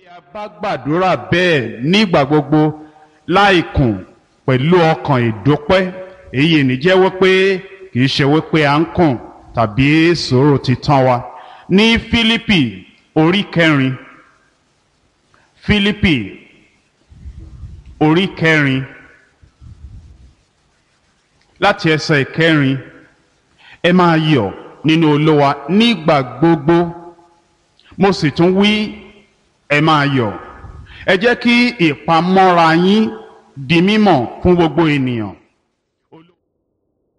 a bá gbàdúrà bẹ́ẹ̀ nígbà gbogbo láìkùn pẹ̀lú ọkàn ìdúpẹ́ èyí ní jẹ́ wípé kì í ṣe wípé à ń kùn tàbí sòrò ti tán wa ní Fílípì orí kẹrin Fílípì orí kẹrin láti ẹsẹ̀ ìkẹrin ẹ máa yọ̀ nínú Olúwa nígbà gbogbo mo sì tún wí ẹ máa yọ̀ ẹ jẹ́ kí ìpamọ́ra yín di mímọ̀ fún gbogbo ènìyàn